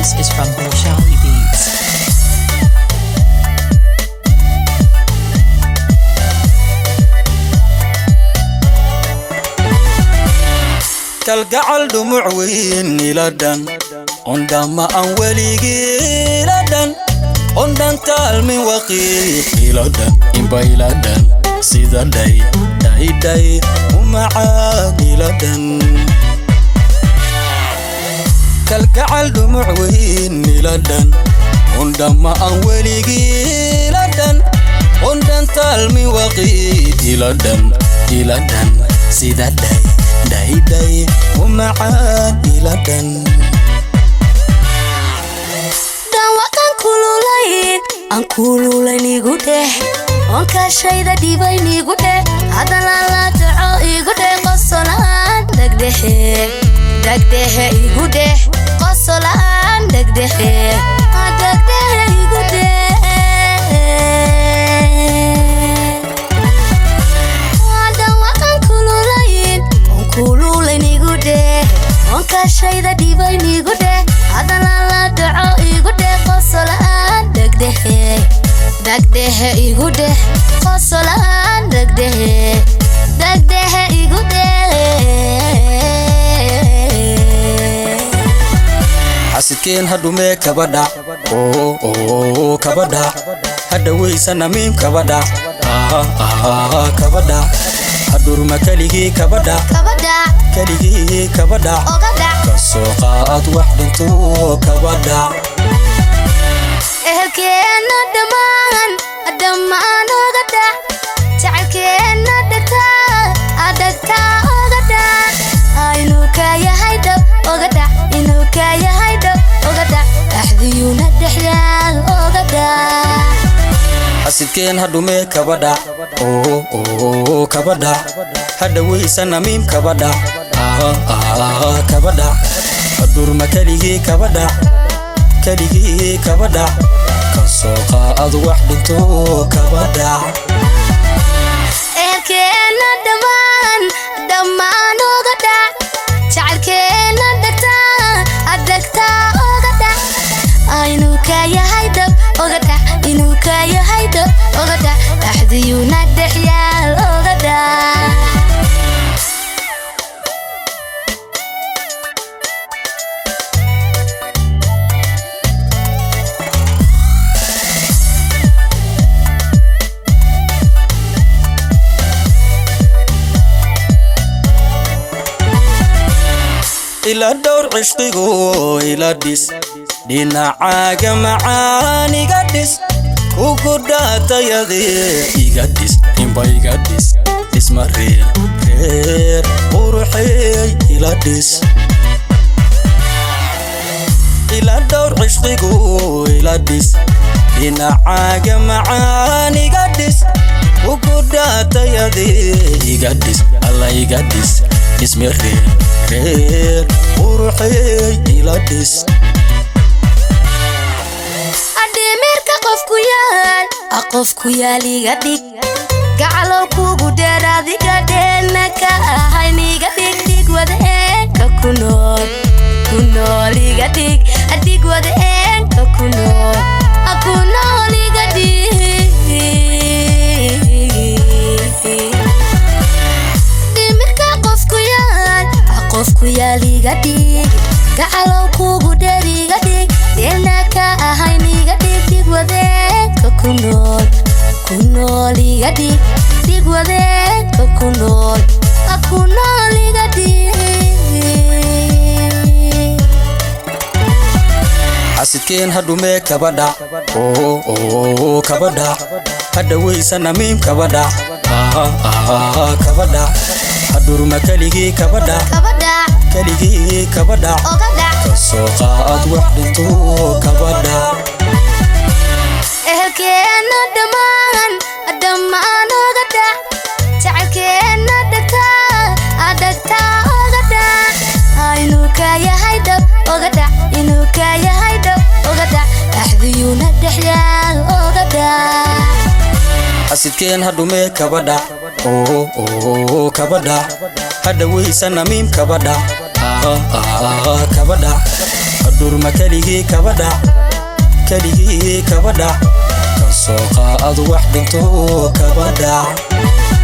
This is from Bolshoi Beats. kalgacal dhumuc weyn iladhan ondhama aan weligii iladhan ondhan taalmin waqiiq iladhan imba iladhan sida dhay dhaydhay umacaan iladhan kalgacal dhumuc weyn iladhan ondhama aan weligii iladhan ondhan taalmin waqiiq iladhan iladhan sida dhay dhaydhay umacaan iladhan dhawaqan kululayn aan kululayn igu dheh onkashayda dhibayn igu dheh hadana la dhaco igu dheh qosolaan dhegdhehe dhegdhehe igu dheh qosolaan dhegdhehe dhegdhehe igu dheh dhawaqan kululayn on kululayn igu dheh onkashayda dhibayn igu dheh hadana la dhaco igu dheh qosolaan dhegdhehe dhegdhehe igu dheh qosolaan dhegdhehe dhegdhehe igu dheh xasidkeen hadhumee kabadhac oo kabadhac hadhawaysana miim kabadhac kabadhac hadhurma keligii kabadhac kabadhac keligii kabadhac oga dhac kasoo qaad wax dhinto kabadhac ehelkeenna dhammaan dhammaan oga dhac jacaylkeenna dhagtaa adhagtaa oga dhac inuu ka yahay dhab oga dhac inuu ka yahay dhab oga dhac dhaxdiyuuna dhexyaal oga dhac xasidkeen hadhumee kabadhac oo kabadhac hadhawaysana miim kabadhac kabadhac hadhurma keligii kabadhac keligii kabadhac kasoo qaad wax dhinto kabadhac ehelkeenna dhammaan dhammaan oga dhac jacaylkeenna dhagtaa adhagtaa oga dhac inuu ka yahay dhab oga dhac inuu ka yahay dhab oga dhac dhaxdiyuuna dhexyaal oga dhac ila dhowr cishqigu ila dhis dhinacaaga macaan iga dhis kugu dhaatayadee iga dhis imba iga dhis dhisma reer reer quruxeey ila dhis ila dhowr cishqigu ila dhis dhinacaaga macaan iga dhis kugu dhaatayadee iga dhis alla iga dhis dhismi reer reer quruxeey ila dhis adhimirka qofku yaal a qofku yaal iga dhig gacalow kugu dheer adiga dheelna ka ahayn iga dhig dhig wadeenka ku nool ku nool iga dhig dhig wadeenka ku nool a ku nool iga dhig dhimirka qofku yaal a qofku yaal iga dhig gacalow kugu dheer iga dhig dheelna ka ahayn iga dhig dhig wadeenka ku nool ku nool iga dhig dhig wadeenka ku nool a ku nool iga dhig xasidkeen hadhumee kabadhac oo kabadhac hadhawaysana miim kabadhac kabadhac hadhurma keligii kabadhac kabadhac keligii kabadhac oga dhac kasoo qaad wax dhinto kabadhac ehelkeenna dhammaan dhammaan oga dhac jacaylkeenna dhagtaa adhagtaa oga dhac inuu ka yahay dhab oga dhac inuu ka yahay dhab oga dhac dhaxdiyuuna dhexyaal oga dhac xasidkeen hadhumee kabadhac oo kabadhac hadhawaysana miim kabadhac kabadhac dhurma keligii kabadhac keligii kabadhac kasoo qaad wax dhinto kabadhac